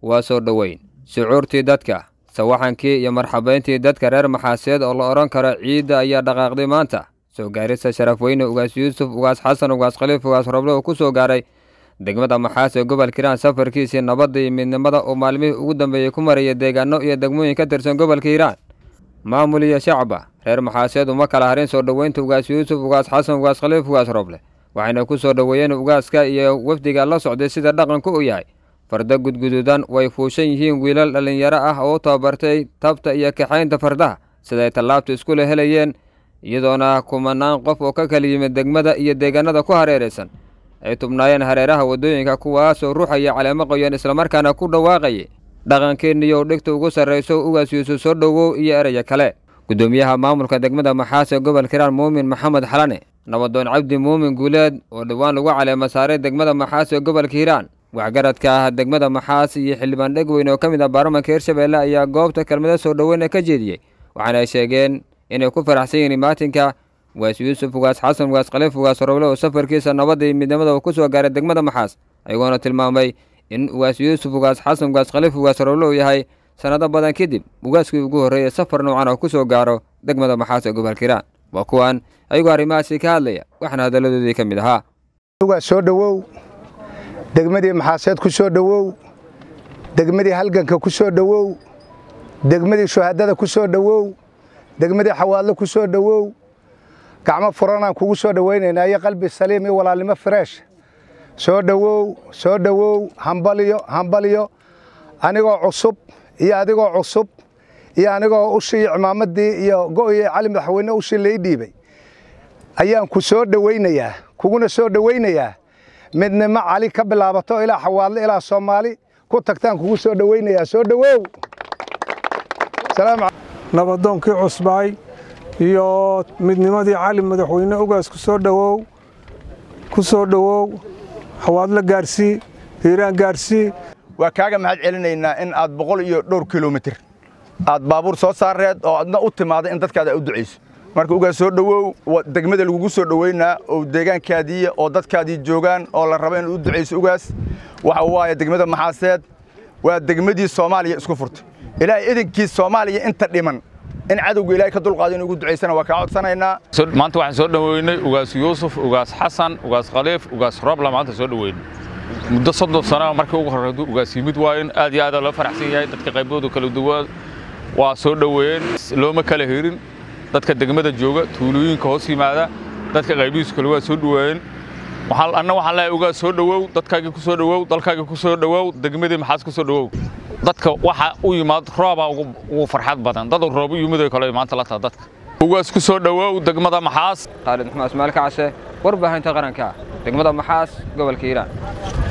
waa soo dhoweyn shucuurtii dadka sawaxankii iyo marxabayntii dadka reer maxaaseed oo la odhan karo ciidda ayaa dhaqaaqday maanta soo gaarista sharaf weyne ugaas yuusuf ugaas xasan ugaas khaliif ugaas roble oo ku soo gaaray degmada maxaas ee gobolka hiiraan safarkiisii nabadda iyo midnimada uu maalmihii ugu dambeeyey ku maraya deegaano iyo degmooyin ka tirsan gobolka hiiraan maamul iyo shacba reer maxaaseed uma kala harin soo dhoweynta ugaas yuusuf ugaas xasan ugaas khaliif ugaas roble waxayna ku soo dhoweeyeen ugaaska iyo wafdiga la socday sida dhaqanku u yahay farda gudguduudan way fuushan yihiin wiilal dhallinyaro ah oo u tababartay tabta iyo kaxaynta fardaha siday tallaabta iskula helayeen iyadoona kumanaan qof oo ka kala yimid degmada iyo deegaanada ku hareeraysan ay tubnaayeen hareeraha waddooyinka kuwaasoo ruuxaya caleemo qoyan islamarkaana ku dhawaaqayay dhaqankeeniyow dhigta ugu sarrayso ugaas yuusuf soo dhowow iyo eraya kale guddoomiyaha maamulka degmada maxaas ee gobolka hiiraan muumin maxamed xalane nabadoon cabdi muumin guuleed oo dhowaan lagu caleemo saaray degmada maxaas ee gobolka hiiraan waxgaradka ah degmada maxaas iyo xildhibaan dhegweyn oo ka mid ah baarlamanka hirshabeelle ayaa goobta kelmado soo dhoweyna ka jeediyey waxaana ay sheegeen inay ku faraxsan yihiin maatinka ugaas yuusuf ugaas xasan ugaas khaliif ugaas roble oo safarkiisa nabadda iyo midnimada uu ku soo gaaray degmada maxaas ayagoona tilmaamay in ugaas yuusuf ugaas xasan ugaas khaliif ugaas roble uu yahay sannado badan kadib ugaaskii ugu horreeyay safar noocan oo ku soo gaaro degmada maxaas ee gobolka hiiraan waa kuwan ayagoo arrimahaasi ka hadlaya waxaana hadalladoodii ka mid ahaa ugaas soo dhowow degmadii maxaaseed ku soo dhowow degmadii halganka ku soo dhowow degmadii shuhadada ku soo dhowow degmadii xawaadlo ku soo dhowow gacmo furanaan kugu soo dhowaynaynaa iyo qalbi saliim iyo walaalnimo freesh soo dhowow soo dhowow hambaliyo hambaliyo anigoo cusub iyo adigoo cusub iyo anigoo ushii iyo cimaamadii iyo go'ii cali madaxweyne ushii lai dhiibay ayaan ku soo dhowaynayaa kuguna soo dhowaynayaa midnimo cali ka bilaabato ilaa xawaadle ilaa soomaali ku tagtaan kugu soo dhowaynayaa soo dhowow nabadoonkii cusbaay iyo midnimadii cali madaxweyne ugaas ku soo dhowow ku soo dhowow xawaadle gaarsii hiiraan gaarsii waa kaaga mahad celinaynaa in aad boqol iyo dhowr kilomitir aad baabuur soo saareed oo adna u timaaday in dadkaada u ducayso marka ugaas soo dhowow degmada lagugu soo dhoweynaa oo deegaankaadiiya oo dadkaadii joogaan oo la raba inaad u ducayso ugaas waxa waaye degmada maxaaseed waa degmadii soomaaliya isku furtay ilaahay idinkii soomaaliya inta dhiman in cadowga ilaahay ka dulqaado in ugu ducaysana waa kaa codsanaynaa maanta waxaan soo dhoweynay ugaas yuusuf ugaas xasan ugaas khaliif ugaas roobla maanta soo dhoweynay muddo soddon sano markii ugu horreyd ugaas yimid waayen aad iyo aad loo faraxsan yahay dadka qaybooda kala duwan waa soo dhoweeyeen looma kala herin dadka degmada jooga tuulooyinka hoos yimaada dadka qaybihiisu kale waa soo dhoweeyeen anna waxaan leeyahay ugaas soo dhowow dadkaagii ku soo dhowow dalkaagii ku soo dhowow degmadii maxaas ku soo dhowow dadka waxa u yimaad roobaa ugu farxad badan dad roob u yimid oo kale maanta la taha dadka ugaas ku soo dhowow degmada maxaas khaalid maxmed ismaal kacse warbaahinta qaranka degmada maxaas gobolka hiiraan